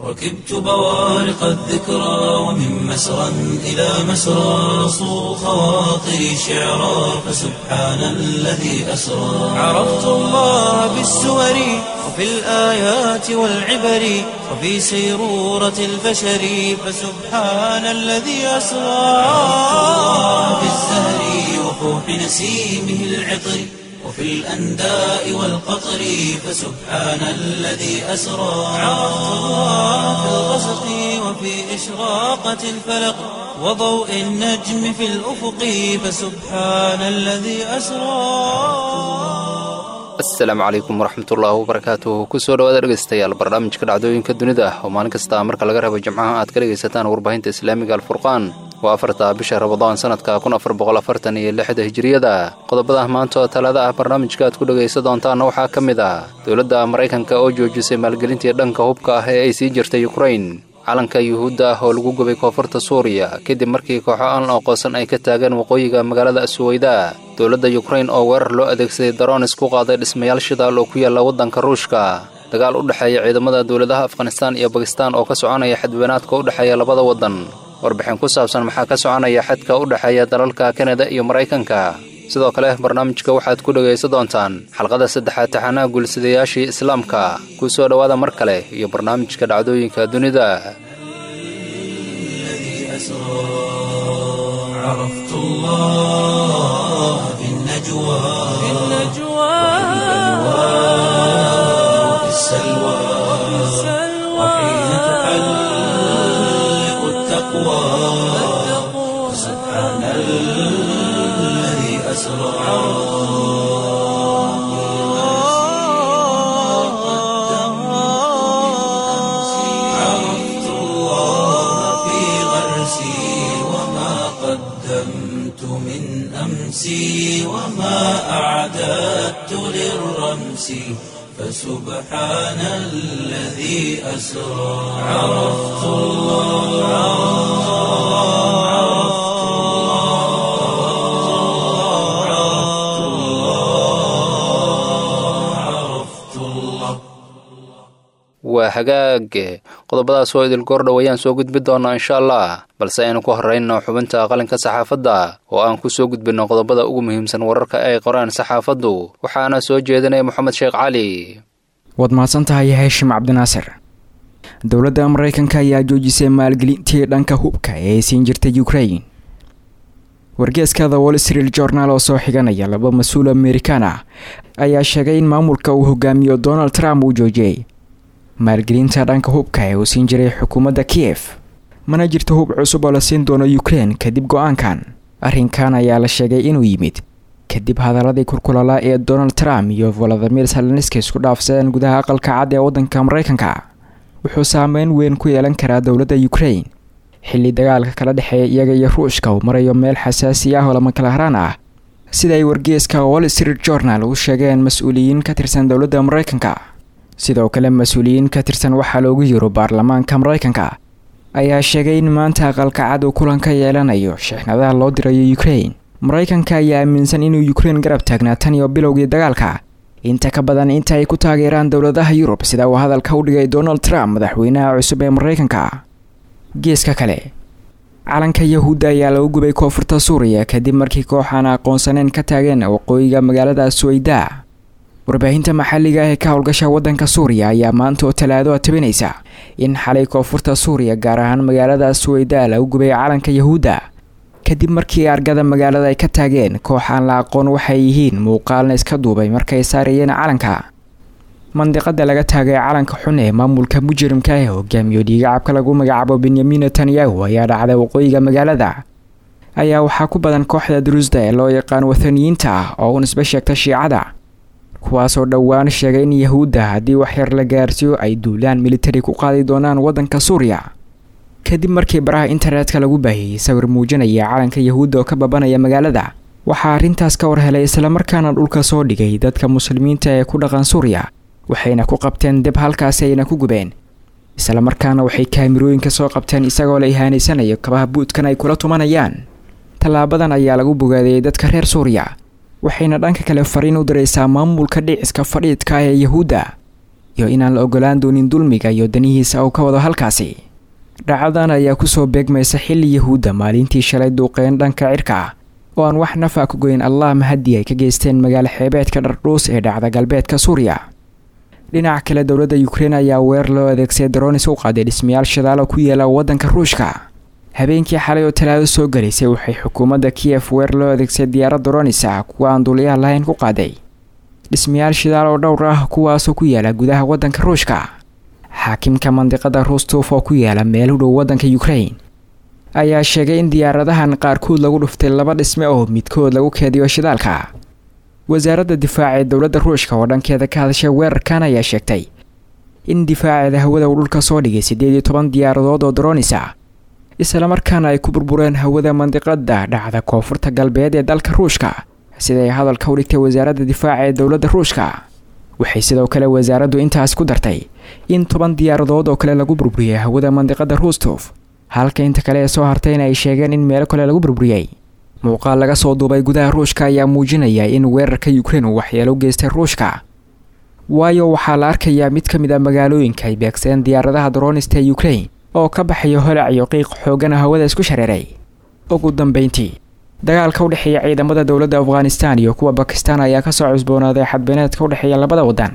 ركبت بوارق الذكرى ومن مسرى إلى مسرى صو خواطري شعرا فسبحان الذي أسرى عرفت الله بالسور وفي الآيات والعبر وفي سيرورة البشر فسبحان الذي أسرى بالزهر وفوح نسيمه العطر وفي الأنداء والقطر فسبحان الذي أسرى عرفت الله في الغسق وفي إشراقة الفلق وضوء النجم في الأفق فسبحان الذي أسرى asalaamu calaykum waraxmatullaahi wabarakaatuh kusoo dhawaada dhegaystayaal barnaamijka dhacdooyinka dunida oo maalin kasta marka laga rabo jimcaha aad ka dhegaysataan warbaahinta islaamiga alfurqaan waa afarta bisha rabadaan sanadka kun afar boqol afartan iyo lixda hijiriyada qodobada maanta oo talada ah barnaamijka aad ku dhegaysa doontaanna waxaa ka mid ah dowladda maraykanka oo joojisay maalgelintii dhanka hubka ah ee ay sii jirtay yukrain calanka yuhuudda ah oo lagu gubay koonfurta suuriya kadib markii kooxo aan aqoonsan ay ka taageen waqooyiga magaalada suweyda dowladda yukrain oo weerar loo adeegsaday daroonis ku qaaday dhismayaal shidaal oo ku yaalla waddanka ruushka dagaal u dhexeeya ciidamada dowladaha afghanistaan iyo bakistaan oo ka soconaya xadweynaadka u dhexeeya labada waddan warbixin ku saabsan maxaa ka soconaya xadka u dhexeeya dalalka kanada iyo maraykanka sidoo kale barnaamijka waxaad ku dhegaysa doontaan xalqada saddexaad taxanaha guulsidayaashii islaamka ku soo dhowaada mar kale iyo barnaamijka dhacdooyinka dunida عرفت الله في النجوى في النجوى وفي السلوى وحين تحلق التقوى سبحان الذي أسرى عرفت الله في غرسي وما قدمت من أمسي وما أعددت للرمس فسبحان الذي أسرى عرفت الله عرفت الله عرفت الله عرفت الله waa hagaag qodobadaas oo idil goordhow ayaan soo gudbi doonaa insha allah balse aynu ku horrayno xubinta qalinka saxaafadda oo aan ku soo gudbinno qodobada ugu muhiimsan wararka ay qoraan saxaafaddu waxaana soo jeedinaya moxamed sheekh cali waad mahadsan tahay heeshim cabdinaasir dowladda maraykanka ayaa joojisay maalgelintii dhanka hubka ee ay siin jirtay ukrain wargeeska the wall street journal oo soo xiganaya laba mas-uul amerikaan ah ayaa sheegay in maamulka uu hogaamiyo donald trump uu joojiyey maalgelinta dhanka hubka ee uu siin jiray xukuumadda kiyef mana jirto hub cusub oo la siin doono ukrein kadib go-aankan arrinkan ayaa la sheegay inuu yimid kadib hadaladii kurkulala ee donald trump iyo valadimir salenski isku dhaafsadeen gudaha aqalka cad ee waddanka maraykanka wuxuu saameyn weyn ku yeelan karaa dowladda ukrain xilli dagaalka kala dhexeeya iyaga iyo ruushka uu marayo meel xasaasi ah oo lama kala haraan ah sida ay wargeeska wall street journal u sheegeen mas-uuliyiin ka tirsan dowladda maraykanka sidoo kale mas-uuliyiin ka tirsan waxaa loogu yiro baarlamaanka maraykanka ayaa sheegay in maanta aqalka cad uu kulan ka yeelanayo sheexnadaha loo dirayo ukrain maraykanka ayaa aaminsan inuu ukrain garab taagnaa tan iyo bilowgii dagaalka inta ka badan inta ay ku taageeraan dowladaha yurub sida uu hadalka u dhigay donald trump madaxweynaha cusub ee maraykanka geeska kale calanka yahuudda ayaa lagu gubay koonfurta suuriya kadib markii koox aan aqoonsaneyn ka taageen waqooyiga magaalada suweyda warbaahinta maxalliga ah ee ka howlgasha waddanka suuriya ayaa maanta oo talaado tabinaysa in xalay koonfurta suuriya gaar ahaan magaalada suweyda lagu gubay calanka yahuudda kadib markii argada magaalada ay ka taageen koox aan la aqoon waxay yihiin muuqaalna iska duubay markay saarayeen calanka mandiqada laga taagay calanka xun ee maamulka mujrimka ah hogaamiyo dhiigacabka lagu magacaabo benyamin netanyahu ayaa dhacday waqooyiga magaalada ayaa waxaa ku badan kooxda duruusda ee loo yaqaan wathaniyiinta ah oo u nisbe sheegta shiicada kuwaasoo dhowaan sheegay in yahuudda haddii waxyar la gaarsiiyo ay duulaan militari ku qaadi doonaan waddanka suuriya kadib markii baraha internetka lagu baahiyey sawir muujinaya calanka yahuudda oo ka babanaya magaalada waxaa arrintaas ka war helay islamarkaana dhulka soo dhigay dadka muslimiinta ee ku dhaqan suuriya waxayna ku qabteen deb halkaasi ayna ku gubeen islamarkaana waxay kaamirooyinka soo qabteen isagoo la ihaanaysanayo kabaha buudkan ay kula tumanayaan tallaabadan ayaa lagu bogaadiyey dadka reer suuriya waxayna dhanka kale fariin u diraysaa maamulka dhiciska fadhiidka ah ee yahuudda iyo inaan la ogolaan doonin dulmiga iyo danihiisa uu ka wado halkaasi dhacdadan ayaa kusoo beegmaysa xilli yahuudda maalintii shalay duuqeen dhanka cirka ah oo aan wax nafa ku goyn allah mahadii ay ka geysteen magaalo xeebeedka dhardhuus ee dhacda galbeedka suuriya dhinaca kale dowladda ukrein ayaa weer loo adeegsaday daroonis u qaaday dhismayaal shidaalo ku yaala waddanka ruushka habeenkii xalay oo talaado soo galaysay waxay xukuumadda kiyef weer loo adeegsaday diyaarad daroonis ah kuwa aan duuliyaha lahayn ku qaaday dhismayaal shidaal oo dhowr ah kuwaasoo ku yaala gudaha waddanka ruushka xaakimka mandiqada rustof oo ku yaala meel u dhow waddanka ukrain ayaa sheegay in diyaaradahan qaarkood lagu dhuftay laba dhisme oo midkood lagu keediyo shidaalka wasaaradda difaaca ee dowladda ruushka oo dhankeeda ka hadashay weerarkan ayaa sheegtay in difaaceeda hawada uu dhulka soo dhigay siddeed iyo toban diyaaradood oo daroonis ah islamarkaana ay ku burbureen hawada mandiqada dhacda koonfurta galbeed ee dalka ruushka siday hadalka u dhigtay wasaaradda difaaca ee dowladda ruushka waxay sidoo kale wasaaraddu intaas ku dartay in toban diyaaradood oo kale lagu burburiyey hawada mandiqada rustof halka inta kale ee soo hartayna ay sheegeen in meelo kale lagu burburiyey muuqaal laga soo duubay gudaha ruushka ayaa muujinaya in weerarka ukrein uu waxyeelo u geystay ruushka waayo waxaa la arkayaa mid ka mid a magaalooyinka ay beegsadeen diyaaradaha daroonista ee ukrein oo ka baxayo holac iyo qiiq xoogana hawada isku shareeray ugu dambeyntii dagaalka u dhexeeya ciidamada dowladda afghanistan iyo kuwa bakistan ayaa kasoo cusboonaaday xadbeeneedka u dhexeeya labada waddan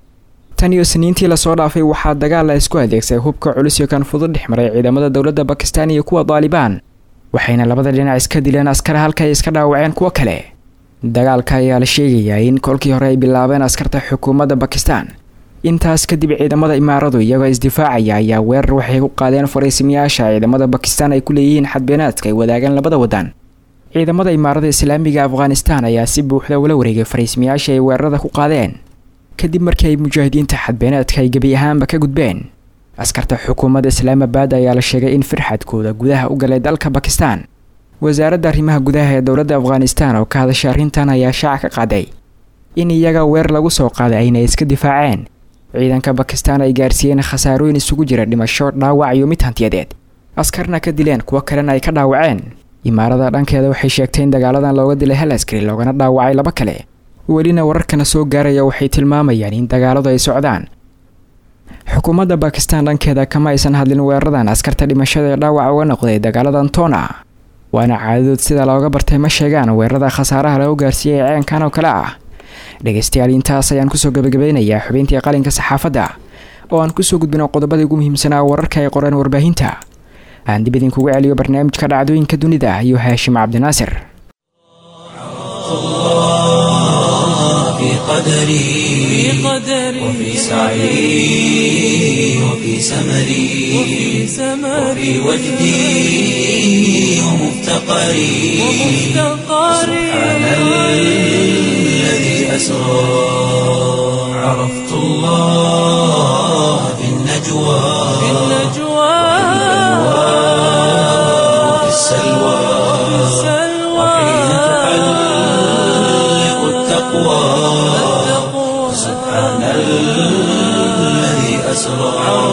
tan iyo siniintii lasoo dhaafay waxaa dagaal la isku adeegsaday hubka culus iyo kan fudud dhex maray ciidamada dowladda bakistan iyo kuwa daalibaan waxayna labada dhinac iska dileen askar halka ay iska dhaawaceen kuwo kale dagaalka ayaa la sheegayaa in kolkii hore ay bilaabeen askarta xukuumadda bakistan intaas kadib ciidamada imaaradu iyagoo isdifaacaya ayaa weerar waxay ku qaadeen fariisimiyaasha ciidamada bakistan ay ku leeyihiin xadbeenaadka ay wadaagaan labada waddan ciidamada imaarada islaamiga afghanistan ayaa si buuxda ula wareegay fariismiyaasha ay weerarada ku qaadeen kadib markii ay mujaahidiinta xadbeenaadka ay gebi ahaanba ka gudbeen askarta xukuumadda islaamabad ayaa la sheegay in firxadkooda gudaha u galay dalka bakistan wasaaradda arrimaha gudaha ee dowladda afghanistan oo ka hadashay arrintan ayaa shaaca ka qaaday in iyaga weer lagu soo qaaday ayna iska difaaceen ciidanka bakistan ay gaarsiiyeen khasaarooyin isugu jira dhimasho dhaawac iyo mid hantiyadeed askarna ka dileen kuwo kalena ay ka dhaawaceen imaarada dhankeeda waxay sheegtay in dagaaladan looga dilay hal askari loogana dhaawacay laba kale welina wararkana soo gaaraya waxay tilmaamayaan in dagaaladu ay socdaan xukuumadda bakistan dhankeeda kama aysan hadlin weeraradan askarta dhimashada ee dhaawac uga noqday dagaaladan toona waana caadadood sida looga bartay ma sheegaan weerarada khasaaraha lagu gaarsiiyey ee ceenkan oo kale ah dhegaystayaal intaas ayaan kusoo gabagabeynayaa xubintii qalinka saxaafadda oo aan kusoo gudbino qodobadii ugu muhiimsanaa wararka ay qoreen warbaahinta aan dib idinkugu celiyo barnaamijka dhacdooyinka dunida iyo haashim cabdinaasir في قدري وفي سعي وفي سمري وفي وجدي ومفتقري سبحان الذي أسرى عرفت الله في النجوى وفي السلوى وحين تحلق التقوى سبحان الذي أسرى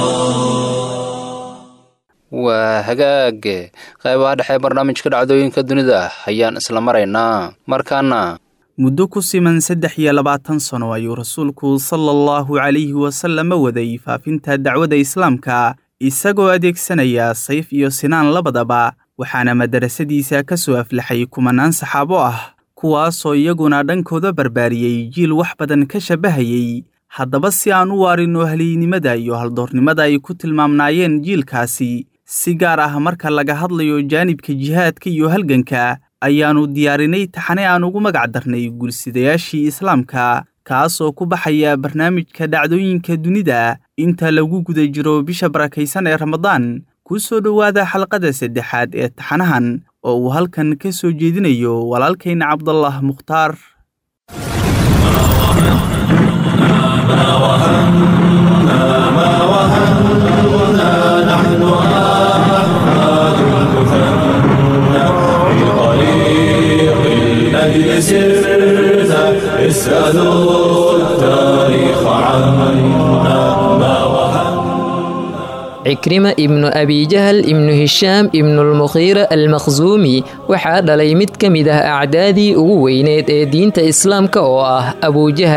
waa hagaag qaybaha dhexe barnaamijka dhacdooyinka dunida ayaan isla maraynaa markaana muddo ku siman saddex iyo labaatan sano ayuu rasuulku sala allahu calayhi wasalama waday faafinta dacwadda islaamka isagoo adeegsanaya sayf iyo sinaan labadaba waxaana madarasadiisa ka soo aflaxay kumanaan saxaabo ah kuwaasoo iyaguna dhankooda barbaariyey jiil wax badan ka shabbahayey haddaba si aan u waarinno haliynimada iyo haldoornimada ay ku tilmaamnaayeen jiilkaasi si gaar ah marka laga hadlayo jaanibka jihaadka iyo halganka ayaannu diyaarinay taxane aan ugu magac darnay guulsidayaashii islaamka kaasoo ku baxaya barnaamijka dhacdooyinka dunida inta lagu guda jiro bisha barakaysan ee ramadaan ku soo dhowaada xalqada saddexaad ee taxanahan oo uu halkan ka soo jeedinayo walaalkayna cabdallah mukhtaar الذي سرت اسألوا التاريخ عنا ما وهن cikrima ibnu abijahal ibnu hishaam ibnulmukhiira almakhsuumi waxaa dhalay mid ka mid ah acdaadii ugu weyneed ee diinta islaamka oo ah abujahal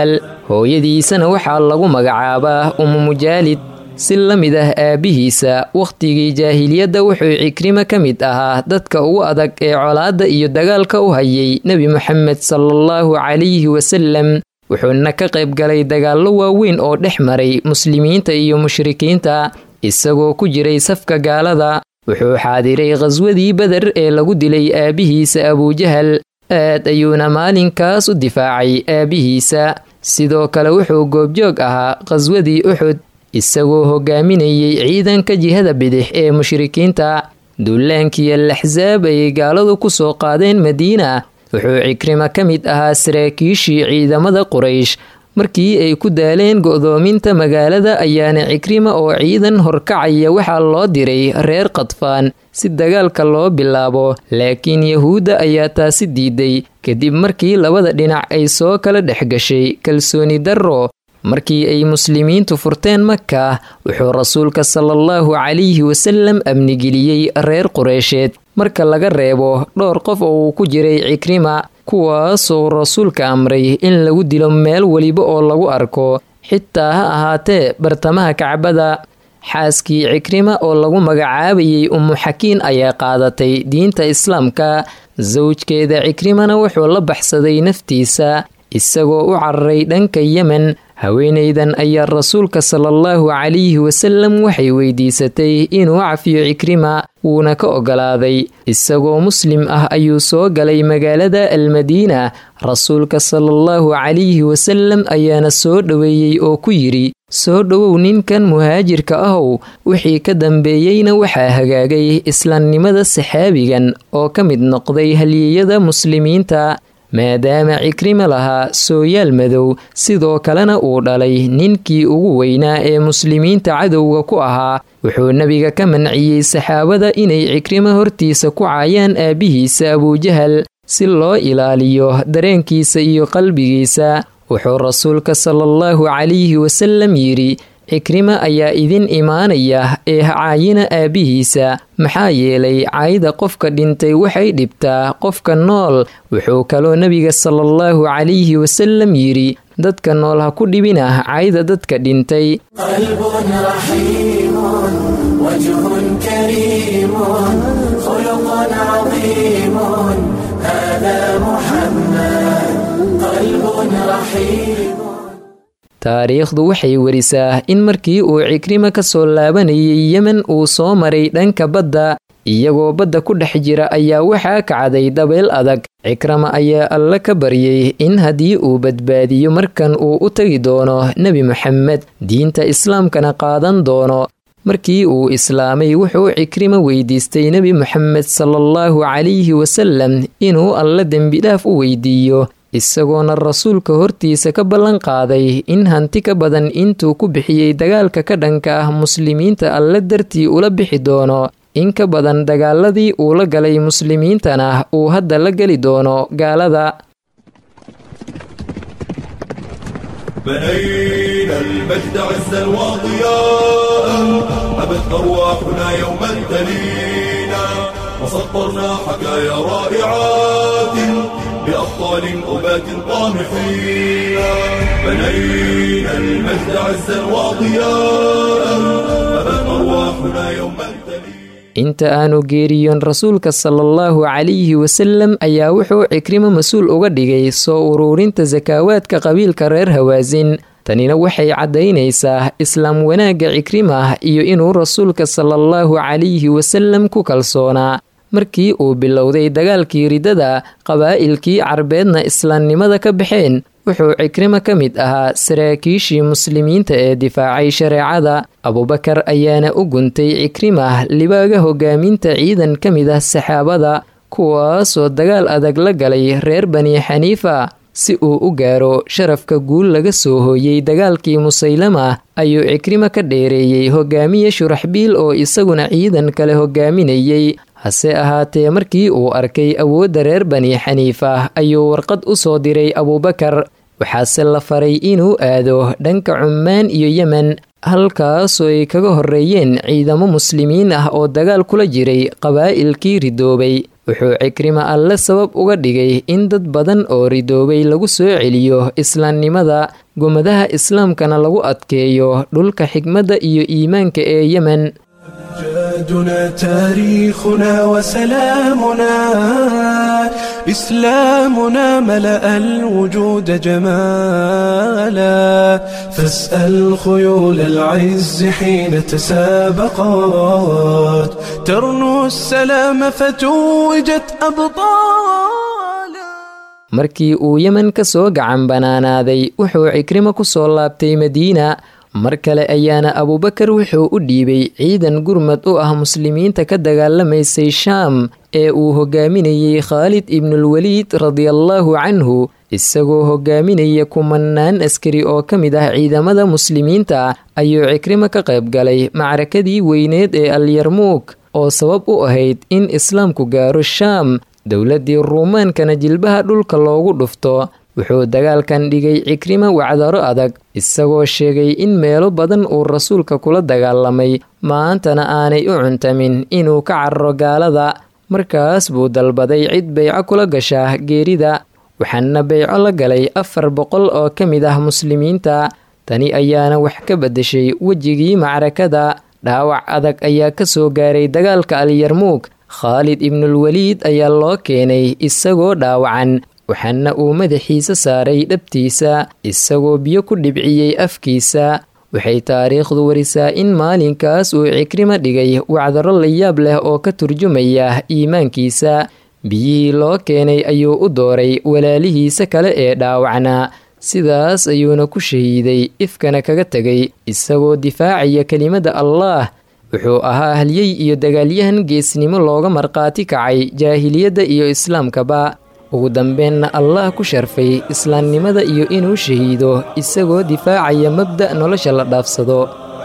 hooyadiisana waxaa lagu magacaabaa umu mujaalid si la mid ah aabbihiisa wakhtigii jaahiliyadda wuxuu cikrimo ka mid ahaa dadka ugu adag ee colaadda iyo dagaalka u hayay nebi moxamed salaallahu calayhi wasalam wuxuuna ka qayb galay dagaallo waaweyn oo dhex maray muslimiinta iyo mushrikiinta isagoo ku jiray safka gaalada wuxuu xaadiray khaswadii beder ee lagu dilay aabbihiisa abujahal aad ayuuna maalinkaas u difaacay aabbihiisa sidoo kale wuxuu goobjoog ahaa khaswadii uxud isagoo hogaaminayay ciidanka jihada bidix ee mushrikiinta dullaankiiyo laxsaab ayay gaaladu ku soo qaadeen madiina wuxuu cikrimo ka mid ahaa saraakiishii ciidamada quraysh markii ay ku daaleen go'doominta magaalada ayaana cikrima oo ciidan horkacaya waxaa loo diray reer khadfaan si dagaalka loo bilaabo laakiin yahuudda ayaa taasi diiday kadib markii labada dhinac ay soo kala dhex gashay kalsooni darro markii ay muslimiintu furteen maka wuxuu rasuulka salaallahu calayhi wasalam amnigeliyey reer qureysheed marka laga reebo dhowr qof oo uu ku jiray cikrima kuwaasoo rasuulka amray in lagu dilo meel weliba oo lagu arko xitaa ha ahaatee bartamaha kacbada xaaskii cikrima oo lagu magacaabayay umu xakiin ayaa qaadatay diinta islaamka sawjkeeda cikrimana wuxuu la baxsaday naftiisa isagoo u cararay dhanka yemen haweenaydan ayaa rasuulka salaallahu calayhi wasalam waxay weydiisatay inuu cafiyo cikrima wuuna ka ogolaaday isagoo muslim ah ayuu soo galay magaalada almadiina rasuulka salaallahu calayhi wasalam ayaana soo dhoweeyey oo ku yidhi soo dhowow ninkan muhaajirka ahow wixii ka dambeeyeyna waxaa hagaagay islaamnimada saxaabigan oo ka mid noqday halyeyada muslimiinta maadaama cikrima lahaa sooyaal madow sidoo kalena uu dhalay ninkii ugu weynaa ee muslimiinta cadowga ku ahaa wuxuu nebiga ka manciyey saxaabada inay cikrimo hortiisa ku caayaan aabbihiisa abujahal si loo ilaaliyo dareenkiisa iyo qalbigiisa wuxuu rasuulka salaallahu calayhi wasalam yidhi cikrima ayaa idin imaanaya ee caayina aabbihiisa maxaa yeelay caayda qofka dhintay waxay dhibtaa qofka nool wuxuu kaloo nebiga salaallahu calayhi wasalam yidhi dadka nool ha ku dhibina caayda dadka dhintay taariikhdu waxay werisaa in markii uu cikrima ka soo laabanayay yemen uu soo maray dhanka badda iyagoo badda ku dhex jira ayaa waxaa kacday dabeel adag cikrama ayaa alle ka baryay in haddii uu badbaadiyo markan uu u tagi doono nebi moxamed diinta islaamkana qaadan doono markii uu islaamay wuxuu cikrima weydiistay nebi moxamed salaallahu calayhi wasalam inuu alle dembidhaaf u weydiiyo isagoona rasuulka hortiisa ka ballan qaaday in hanti ka badan intuu ku bixiyey dagaalka ka dhanka ah muslimiinta alle dartii ula bixi doono in ka badan dagaaladii uu la galay muslimiintana uu hadda la geli doono gaalada بنينا المجد عزا وضياء أبت أرواحنا يوما تلينا وسطرنا حكايا رائعات بأبطال أبات طامحين بنينا المجد عزا وضياء أبت أرواحنا يوما تلينا inta aanu geeriyoon rasuulka salaallahu calayhi wasalam ayaa wuxuu cikrimo mas-uul uga dhigay soo uruurinta sakaawaadka qabiilka reer hawaasin tanina waxay caddaynaysaa islaam wanaagga cikrimah iyo inuu rasuulka salaallahu calayhi wasalam ku kalsoonaa markii uu bilowday dagaalkii ridada qabaa'ilkii carbeedna islaamnimada ka baxeen wuxuu cikrimo ka mid ahaa saraakiishii muslimiinta ee difaacay shareecada abubakar ayaana u guntay cikrimah libaaga hogaaminta ciidan ka mid ah saxaabada kuwaasoo dagaal adag la galay reer bani xaniifa si uu u gaaro sharafka guul laga soo hooyey dagaalkii musaylama ayuu cikrimo ka dheereeyey hogaamiye shuraxbiil oo isaguna ciidan kale hogaaminayey hase ahaatee markii uu arkay awoodda reer bani xaniifa ayuu warqad u soo diray abuubakar waxaase la faray inuu aado dhanka cummaan iyo yemen halkaasoo ay kaga horreeyeen ciidamo muslimiin ah oo dagaal kula jiray qabaa'ilkii ridoobay wuxuu cikrima alle sabab uga dhigay in dad badan oo ridoobay lagu soo celiyo islaamnimada gomadaha islaamkana lagu adkeeyo dhulka xigmadda iyo iimaanka ee yemen أمجادنا تاريخنا وسلامنا إسلامنا ملأ الوجود جمالا فاسأل خيول العز حين تسابقات ترنو السلام فتوجت أبطالا markii uu yemen ka soo gacan banaanaaday wuxuu cikrimo ku soo laabtay madiina mar kale ayaana abuubakar wuxuu u dhiibay ciidan gurmad u ah muslimiinta ka dagaalamaysay shaam ee uu hogaaminayey khaalid ibnulwaliid radiallaahu canhu isagoo hogaaminaya kumanaan askari oo ka mid ah ciidamada muslimiinta ayuu cikrimo ka qayb galay macrakadii weyneed ee alyarmuug oo sabab u ahayd in islaamku gaaro shaam dowladdii ruumaankana jilbaha dhulka loogu dhufto wuxuu dagaalkan dhigay cikrima wacdaro adag isagoo sheegay in meelo badan uu rasuulka kula dagaalamay maantana aanay u cuntamin inuu ka cararo gaalada markaas buu dalbaday cid beyco kula gashaa geerida waxaana beyco la galay afar boqol oo ka mid ah muslimiinta tani ayaana wax ka beddeshay wejigii macrakada dhaawac adag ayaa ka soo gaaray dagaalka alyarmuug khaalid ibnulwaliid ayaa loo keenay isagoo dhaawacan waxaana uu madaxiisa saaray dhabtiisa isagoo biyo ku dhibciyey afkiisa waxay taariikhdu warisaa in maalinkaas uu cikrima dhigay wacdaro layaab leh oo ka turjumaya iimaankiisa biyihii loo keenay ayuu u dooray walaalihiisa kale ee dhaawacnaa sidaas ayuuna ku shahiiday ifkana kaga tegay isagoo difaacaya kelimada allaah wuxuu ahaa halyey iyo dagaalyahan geesnimo looga markhaati kacay jaahiliyadda iyo islaamkaba ugu dambeenna allah ku sharfay islaamnimada iyo inuu shahiido isagoo difaacaya mabda' nolosha la dhaafsado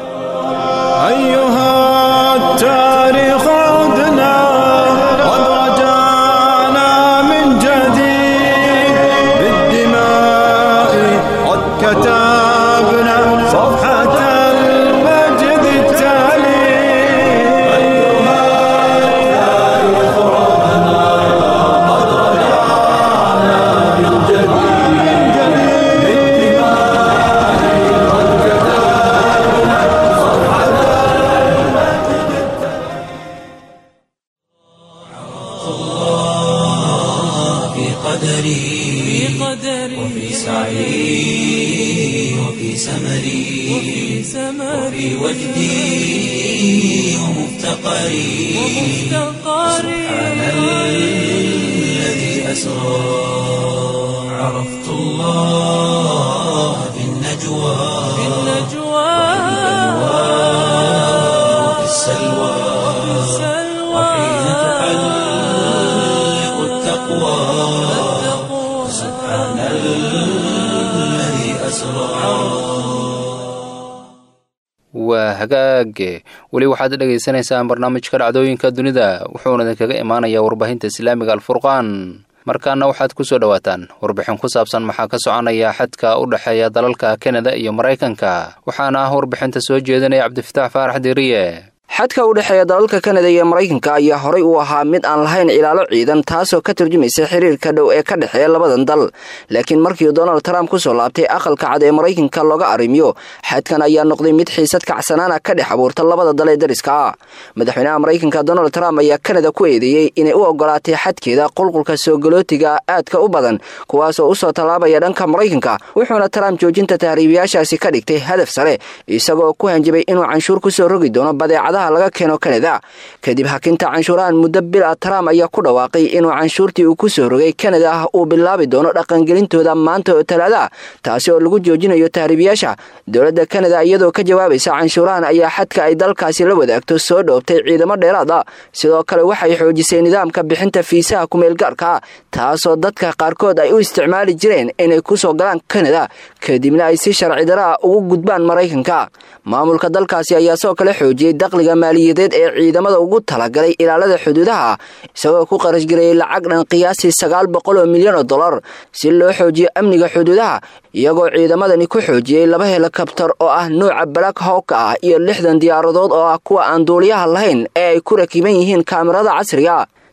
waa hagaage weli waxaad dhegaysanaysaan barnaamijka dhacdooyinka dunida wuxuuna idinkaga imaanayaa warbaahinta islaamiga alfurqaan markaana waxaad ku soo dhowaataan warbixin ku saabsan maxaa ka soconaya xadka u dhexeeya dalalka kanada iyo maraykanka waxaana ah warbixinta soo jeedinaya cabdifitaax faarax diiriye xadka u dhexeeya dalalka kanada iyo maraykanka ayaa horay u ahaa mid aan lahayn ilaalo ciidan taasoo ka turjumaysa xiriirka dhow ee ka dhexeeya labadan dal laakiin markii donald trump kusoo laabtay aqalka cad ee maraykanka looga arrimiyo xadkan ayaa noqday mid xiisad kacsanaana ka dhex abuurta labada dal ee dariska ah madaxweynaha maraykanka donald trump ayaa kanada ku eedeeyey inay u ogolaatay xadkeeda qulqulka soogolootiga aadka u badan kuwaasoo usoo tallaabaya dhanka maraykanka wuxuuna trump joojinta tahriibayaashaasi ka dhigtay hadaf sare isagoo ku hanjabay inuu canshuur kusoo rogi doono badeecadaha laga keeno kanada kadib hakinta canshuurahan muddo bil a trump ayaa ku dhawaaqay inuu canshuurtii uu ku soo rogay kanada uu bilaabi doono dhaqangelintooda maanta oo talaada taasi oo lagu joojinayo tahriibayaasha dowladda kanada iyadoo ka jawaabaysa canshuurahan ayaa xadka ay dalkaasi la wadaagto soo dhoobtay ciidamo dheeraad ah sidoo kale waxay xoojisay nidaamka bixinta fiisaha kumeelgaarka taasoo dadka qaarkood ay u isticmaali jireen inay kusoo galaan kanada kadibna ay si sharci daraa ugu gudbaan maraykanka maamulka dalkaasi ayaa soo kale xoojiyey daqliga maaliyadeed ee ciidamada ugu talagalay ilaalada xuduudaha isagoo ku qarashgareeyey lacag dhan qiyaasii sagaal boqol oo milyan oo dollar si loo xoojiyo amniga xuduudaha iyagoo ciidamadani ku xoojiyey laba helikabtar oo ah nuuca black howka ah iyo lixdan diyaaradood oo ah kuwa aan duuliyaha lahayn ee ay ku rakiban yihiin kaamirada casriga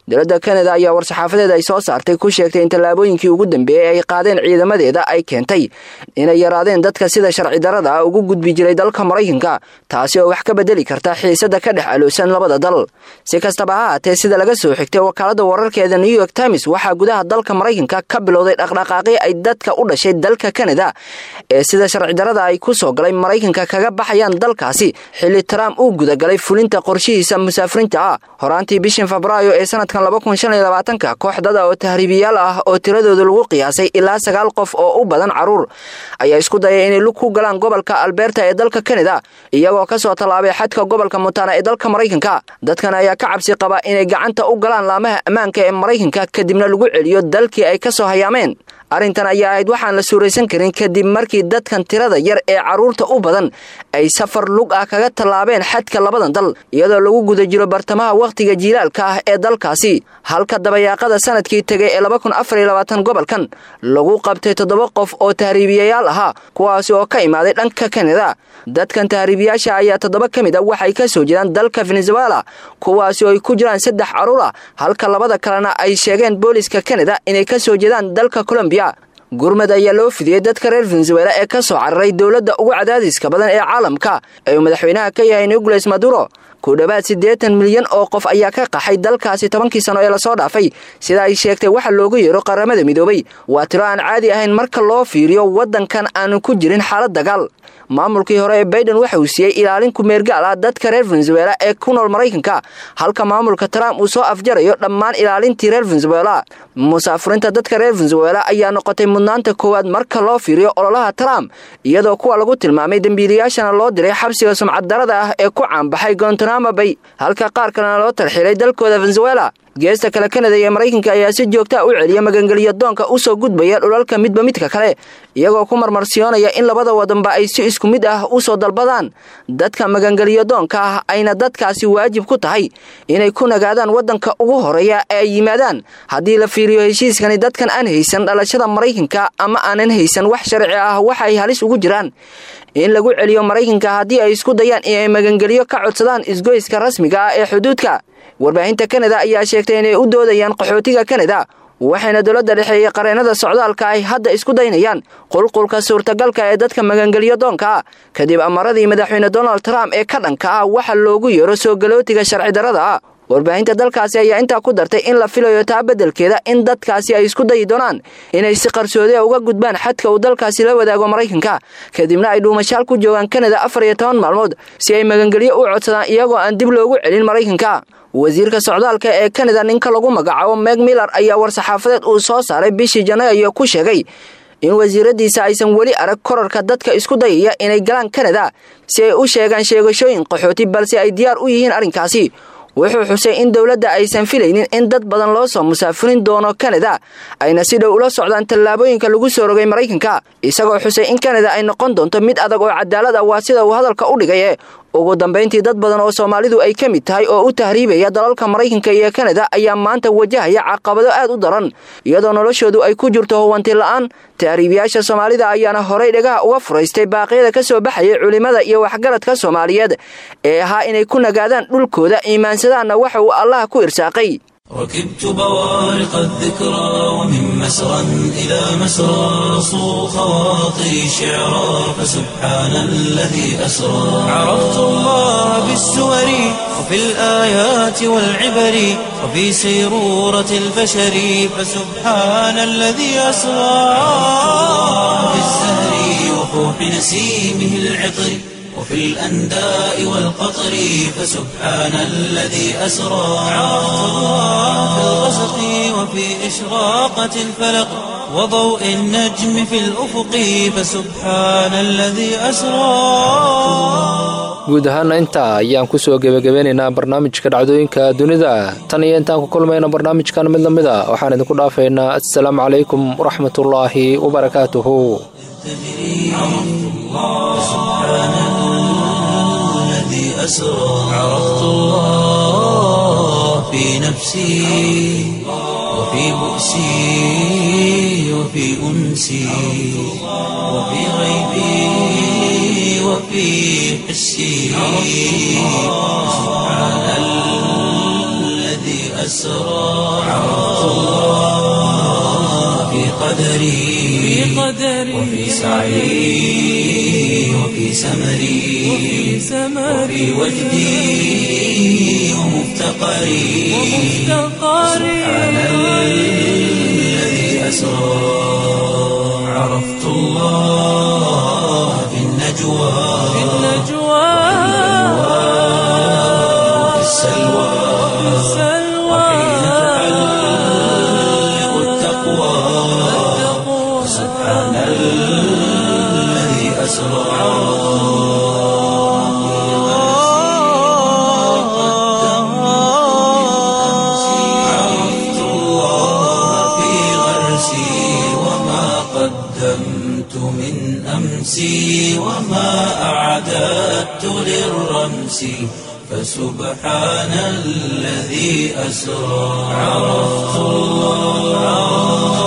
dowladda kanada ayaa war-saxaafadeed ay soo saartay ku sheegtay in tallaabooyinkii ugu dambeeyey ay qaadeen ciidamadeeda ay keentay inay yaraadeen dadka sida sharci darada ah ugu gudbi jiray dalka maraykanka taasi oo wax ka bedeli karta xiisada ka dhex aloosan labada dal si kastaba ha haatee sida laga soo xigtay wakaalada wararkeeda new york times waxaa gudaha dalka maraykanka ka bilowday dhaqdhaqaaqii ay dadka u dhashay dalka kanada ee sida sharci darada ay ku soo galay maraykanka kaga baxayaan dalkaasi xilli trump uu gudagalay fulinta qorshihiisa musaafiriinta ah horaantii bishan febraayo ee sanadkan ka koox dada oo tahriibiyaal ah oo tiradooda lagu qiyaasay ilaa sagaal qof oo u badan caruur ayaa isku dayay inay lug ku galaan gobolka alberta ee dalka kanada iyagoo kasoo tallaabay xadka gobolka montana ee dalka maraykanka dadkan ayaa ka cabsi qaba inay gacanta u galaan laamaha ammaanka ee maraykanka kadibna lagu celiyo dalkii ay ka soo hayaameen arrintan ayaa ahayd waxaan la suuraysan karin kadib markii dadkan tirada yar ee carruurta u badan ay safar lug ah kaga tallaabeen xadka labadan dal iyadoo lagu guda jiro bartamaha wakhtiga jiilaalka ah ee dalkaasi halka dabayaaqada sanadkii tegay ee gobolkan lagu qabtay toddoba qof oo tahriibiyayaal ahaa kuwaasi oo ka imaaday dhanka kanada dadkan tahriibiyaasha ayaa toddoba ka mid a waxay ka soo jiraan dalka venezuela kuwaasi oo ay ku jiraan saddex carruur ah halka labada kalena ay sheegeen booliska kanada inay ka soo jeedaan dalka colombiya gurmad ayaa loo fidiyey dadka reer venezuela ee ka soo cararay dowladda ugu cadaadiska badan ee caalamka ee uu madaxweynaha ka yahay nicolas maduro ku dhowaad siddeetan milyan oo qof ayaa ka qaxay dalkaasi tobankii sano ee lasoo dhaafay sida ay sheegtay waxa loogu yeero qaramada midoobay waa tiro aan caadi ahayn marka loo fiiriyo waddankan aanu ku jirin xaalad dagaal maamulkii hore ee baiden waxa uu siiyey ilaalin kumeergaal ah dadka reer venezuela ee ku nool maraykanka halka maamulka trump uu soo afjarayo dhammaan ilaalintii reer venezuela musaafuriinta dadka reer venezuela ayaa noqotay mudnaanta koowaad marka loo fiiriyo ololaha trump iyadoo kuwa lagu tilmaamay dembiilayaashana loo diray xabsiga sumcaddarada ah ee ku caanbaxay gontanamo bay halka qaar kalena loo tarxiilay dalkooda venezuela geesta kale kanada iyo maraykanka ayaa si joogtaa u celiya magangeliyo doonka usoo gudbaya dhulalka midba midka kale iyagoo ku marmarsiyoonaya in labada wadanba ay si isku mid ah usoo dalbadaan dadka magangeliyo doonka ah ayna dadkaasi waajib ku tahay inay ku nagaadaan wadanka ugu horeeya ee ay yimaadaan haddii la fiiriyo heshiiskani dadkan aan haysan dhalashada maraykanka ama aanan haysan wax sharci ah waxa ay halis ugu jiraan in lagu celiyo maraykanka haddii ay isku dayaan inay magangeliyo ka codsadaan isgoyska rasmiga ah ee xuduudka warbaahinta kanada ayaa sheegtay inay u doodayaan qaxootiga kanada waxayna dowladda dhexeeyey qareennada socdaalka ay hadda isku daynayaan qulqulka suurtagalka ee dadka magangeliyo doonka ah kadib amaradii madaxweyne donald trump ee ka dhanka ah waxa loogu yeero soo galootiga sharci darrada ah warbaahinta dalkaasi ayaa intaa ku dartay in la filayo taa beddelkeeda in dadkaasi ay isku dayi doonaan inay si qarsoodi uga gudbaan xadka uu dalkaasi la wadaago maraykanka kadibna ay dhuumashaal ku joogaan kanada afar iyo toban maalmood si ay magangelyo u codsadaan iyagoo aan dib loogu celin maraykanka wasiirka socdaalka ee kanada ninka lagu magacaabo meg miller ayaa war-saxaafadeed uu soo saaray bishii janaayo ku sheegay in wasiiradiisa aysan weli arag korarka dadka isku dayaya inay galaan kanada si ay u sheegaan sheegashooyin qaxooti balse ay diyaar u yihiin arrinkaasi wuxuu xusay in dowladda aysan filaynin in dad badan loo soo musaafirin doono kanada ayna si dhow ula socdaan tallaabooyinka lagu soo rogay maraykanka isagoo xusay in kanada ay noqon doonto mid adag oo cadaalad ah waa sida uu hadalka u dhigaye ugu dambayntii dad badan oo soomaalidu ay ka mid tahay oo u tahriibaya dalalka maraykanka iyo kanada ayaa maanta wajahaya caqabado aad u daran iyadoo noloshoodu ay ku jirto huwanti la'aan tahriibiyaasha soomaalida ayaana horay dhagaha uga furaystay baaqyada ka soo baxayay culimmada iyo waxgaradka soomaaliyeed ee ahaa inay ku nagaadaan dhulkooda iimaansadaanna waxa uu allah ku irsaaqay ركبت بوارق الذكرى ومن مسرى إلى مسرى صو خواطري شعرا فسبحان الذي أسرى عرفت الله بالسور وفي الآيات والعبر وفي سيرورة البشر فسبحان الذي أسرى في الزهر وفوح نسيمه العطر وفي الأنداء والقطر فسبحان الذي أسرى عرفت الله في الغسق وفي إشراقة الفلق وضوء النجم في الأفق فسبحان الذي أسرى guud ahaana intaa ayaan kusoo gebagabeynaynaa barnaamijka dhacdooyinka dunida tan iyo intaan ku kulmayna barnaamijkan mid lamid a waxaan idinku dhaafaynaa assalaamu calaykum waraxmatullaahi wabarakaatuhu أسرى عرفت الله في نفسي وفي بؤسي وفي أنسي وفي غيبي وفي حسي سبحان الذي أسرى قدري وفي سعي وفي سمري وفي وجدي ومفتقري سبحان الذي أسرى عرفت الله في النجوى وفي السلوى وحين تحلق التقوى سبحان الذي أسرى عرفت الله في غرسي وما قدمت من أمسي وما أعددت للرمس فسبحان الذي أسرى عرفت الله